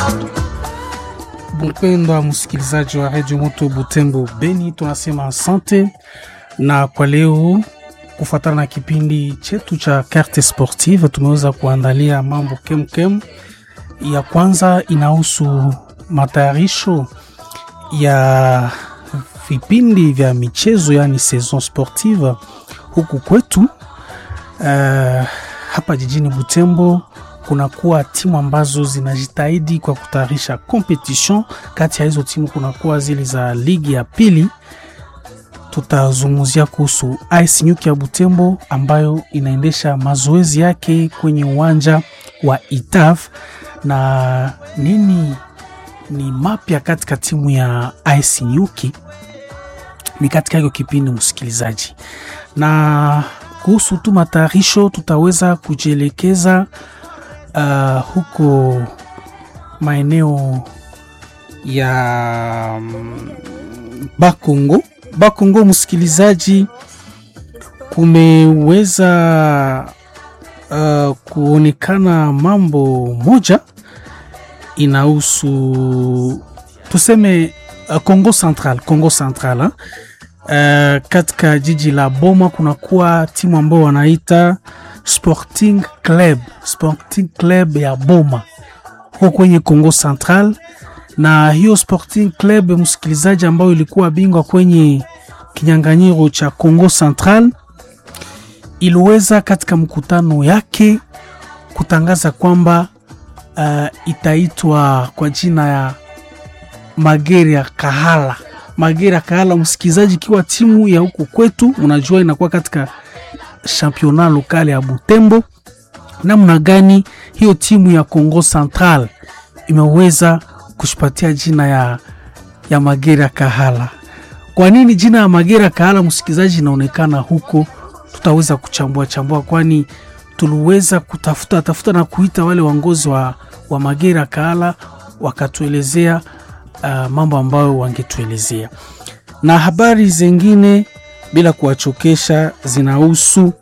Mpendwa msikilizaji wa redio Moto Butembo Beni, tunasema asante, na kwa leo kufuatana na kipindi chetu cha carte sportive tumeweza kuandalia mambo kemkem. Ya kwanza inahusu matayarisho ya vipindi vya michezo, yani saison sportive huku kwetu. Uh, hapa jijini Butembo kunakuwa timu ambazo zinajitahidi kwa kutayarisha competition. Kati ya hizo timu kunakuwa zile za ligi ya pili. Tutazungumzia kuhusu AS Nyuki ya Butembo ambayo inaendesha mazoezi yake kwenye uwanja wa Itaf, na nini ni mapya katika timu ya AS Nyuki ni katika hiyo kipindi, msikilizaji, na kuhusu tu matayarisho tutaweza kujielekeza Uh, huko maeneo ya um, Bakongo Bakongo, msikilizaji, kumeweza uh, kuonekana mambo moja inahusu tuseme uh, Congo Central, Congo Central uh, katika jiji la Boma kunakuwa timu ambao wanaita Sporting Club, Sporting Club ya Boma huko kwenye Congo Central. Na hiyo Sporting Club msikilizaji, ambayo ilikuwa bingwa kwenye kinyang'anyiro cha Congo Central, iliweza katika mkutano yake kutangaza kwamba uh, itaitwa kwa jina ya Magere ya Kahala. Magere ya Kahala, msikilizaji, ikiwa timu ya huko kwetu, unajua inakuwa katika championa lokale ya Butembo. Namna gani hiyo timu ya Congo Central imeweza kushipatia jina ya, ya Magera Kahala? Kwa nini jina ya Magera Kahala, msikilizaji, inaonekana huko? Tutaweza kuchambua chambua, kwani tuliweza kutafuta tafuta na kuita wale waongozi wa, wa Magera Kahala wakatuelezea uh, mambo ambayo wangetuelezea na habari zingine bila kuwachokesha zinahusu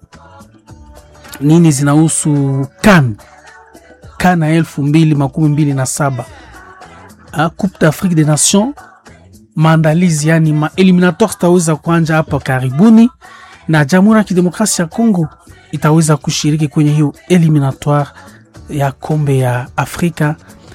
nini? Zinahusu kan kan ya elfu mbili makumi mbili na saba Coupe d'Afrique des Nations, maandalizi yani ma eliminatoire zitaweza kuanja hapa karibuni, na Jamhuri ya Kidemokrasia ya Kongo itaweza kushiriki kwenye hiyo eliminatoire ya kombe ya Afrika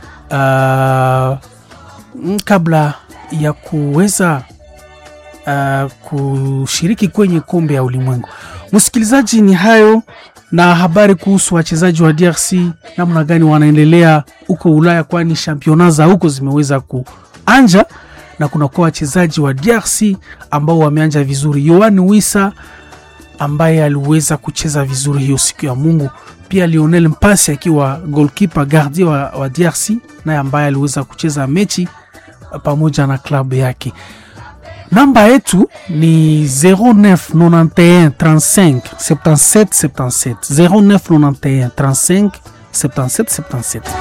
uh, kabla ya kuweza Uh, kushiriki kwenye kombe ya ulimwengu. Msikilizaji, ni hayo na habari kuhusu wachezaji wa DRC namna gani wanaendelea huko Ulaya, kwani championa za huko zimeweza kuanja na kunakuwa wachezaji wa DRC ambao wameanja vizuri. Yohan Wissa ambaye aliweza kucheza vizuri hiyo siku ya Mungu, pia Lionel Mpasi akiwa goalkeeper gardien wa, wa DRC naye ambaye aliweza kucheza mechi pamoja na klabu yake. Namba yetu ni 0991 35 77 77 0991 35 77 77.